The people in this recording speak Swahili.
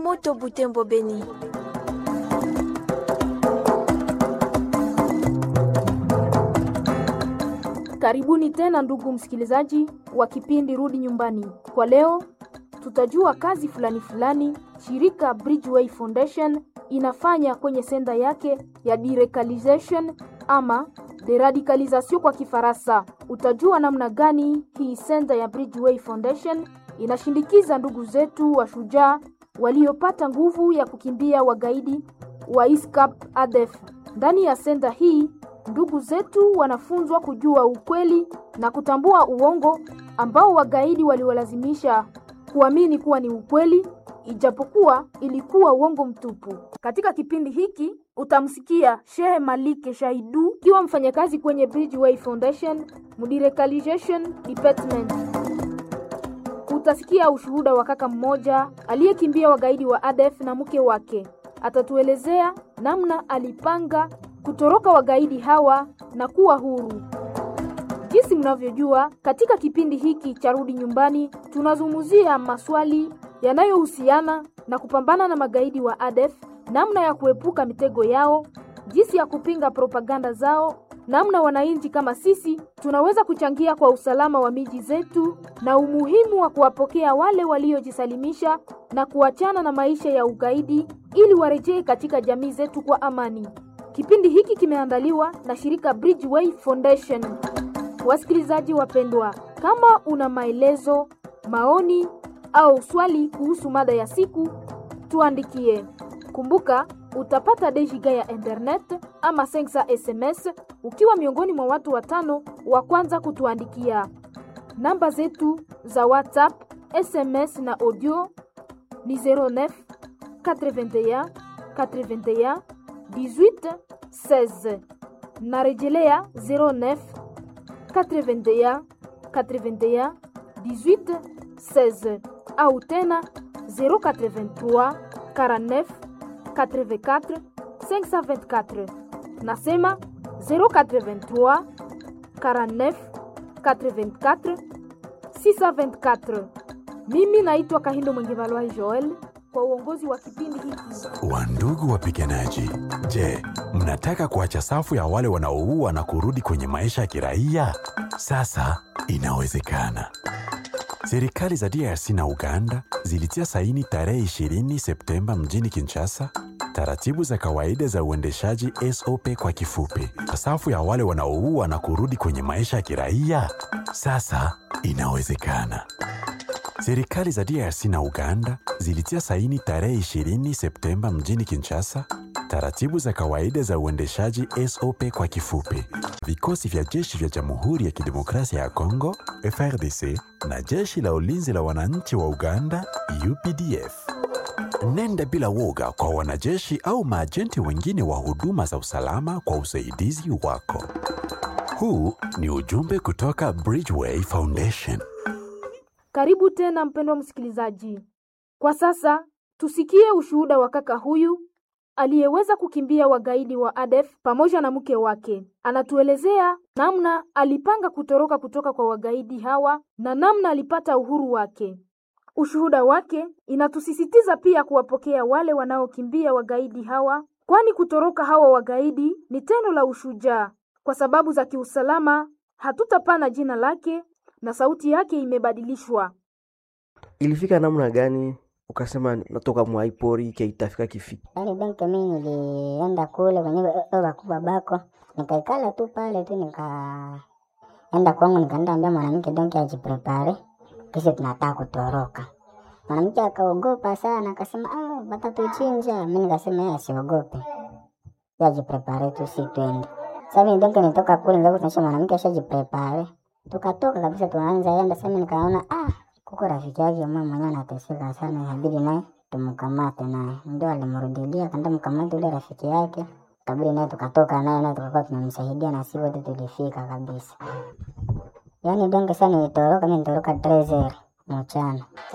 Moto Butembo Beni. Karibuni tena ndugu msikilizaji wa kipindi Rudi Nyumbani. Kwa leo tutajua kazi fulani fulani shirika Bridgeway Foundation inafanya kwenye senda yake ya deradicalization ama deradicalisation kwa Kifaransa. Utajua namna gani hii senda ya Bridgeway Foundation inashindikiza ndugu zetu wa shujaa waliopata nguvu ya kukimbia wagaidi wa ISCAP ADF. Ndani ya senda hii ndugu zetu wanafunzwa kujua ukweli na kutambua uongo ambao wagaidi waliwalazimisha kuamini kuwa ni ukweli ijapokuwa ilikuwa uongo mtupu. Katika kipindi hiki utamsikia Shehe Malike Shaidu akiwa mfanyakazi kwenye Bridgeway Foundation Mudirecalization Department. Utasikia ushuhuda wa kaka mmoja aliyekimbia wagaidi wa ADF na mke wake. Atatuelezea namna alipanga kutoroka wagaidi hawa na kuwa huru. Jinsi mnavyojua, katika kipindi hiki cha Rudi Nyumbani tunazungumzia maswali yanayohusiana na kupambana na magaidi wa ADF, namna ya kuepuka mitego yao, jinsi ya kupinga propaganda zao, namna wananchi kama sisi tunaweza kuchangia kwa usalama wa miji zetu na umuhimu wa kuwapokea wale waliojisalimisha na kuachana na maisha ya ugaidi ili warejee katika jamii zetu kwa amani. Kipindi hiki kimeandaliwa na shirika Bridgeway Foundation. Wasikilizaji wapendwa, kama una maelezo, maoni au swali kuhusu mada ya siku, tuandikie. Kumbuka utapata dejiga ya internet ama sensa SMS ukiwa miongoni mwa watu watano wa kwanza kutuandikia. Namba zetu za WhatsApp, SMS na audio ni 09 81 81 18 16. Narejelea 09 81 81 18 16 au tena 083 49 84 524. Nasema 083 49 84 624. Mimi naitwa Kahindo Mwengevalwa Joel kwa uongozi wa kipindi hiki. Wandugu wapiganaji, je, mnataka kuacha safu ya wale wanaoua na kurudi kwenye maisha ya kiraia? Sasa inawezekana. Serikali za DRC na Uganda zilitia saini tarehe 20 Septemba mjini Kinshasa taratibu za kawaida za uendeshaji SOP kwa kifupi, safu ya wale wanaoua na kurudi kwenye maisha ya kiraia. Sasa inawezekana. Serikali za DRC na Uganda zilitia saini tarehe 20 Septemba mjini Kinshasa taratibu za kawaida za uendeshaji SOP kwa kifupi. Vikosi vya jeshi vya Jamhuri ya Kidemokrasia ya Kongo FRDC na jeshi la ulinzi la wananchi wa Uganda UPDF. Nenda bila woga kwa wanajeshi au maajenti wengine wa huduma za usalama kwa usaidizi wako. Huu ni ujumbe kutoka Bridgeway Foundation. Karibu tena mpendwa msikilizaji. Kwa sasa tusikie ushuhuda wa kaka huyu aliyeweza kukimbia wagaidi wa ADF pamoja na mke wake. Anatuelezea namna alipanga kutoroka kutoka kwa wagaidi hawa na namna alipata uhuru wake. Ushuhuda wake inatusisitiza pia kuwapokea wale wanaokimbia wagaidi hawa, kwani kutoroka hawa wagaidi ni tendo la ushujaa. Kwa sababu za kiusalama, hatutapana jina lake na sauti yake imebadilishwa. Ilifika namna gani ukasema natoka mwaipori ke itafika kifiki? Yaani benke mimi nilienda kule kwenye wakubwa bako, nikaikala tu pale tu, nikaenda kwangu, nikaenda ambia mwanamke donke ajiprepare, kisha tunataka kutoroka. Mwanamke akaogopa sana, akasema ah, watatuchinja. Mimi nikasema yeye asiogope, yeye ajiprepare tu, si twende. Sasa mimi donke nitoka kule, ndio tunaisha mwanamke ashajiprepare, tukatoka kabisa, tunaanza enda. Sasa mimi nikaona ah kuko rafiki yake mama mwenyewe anateseka sana, inabidi naye tumkamate naye. Ndio alimrudilia kanda mkamate ule rafiki yake, kabidi naye tukatoka naye naye tukakuwa tunamsaidia na sisi wote tulifika kabisa. Yaani donge sana nilitoroka, mimi nilitoroka 13 mchana.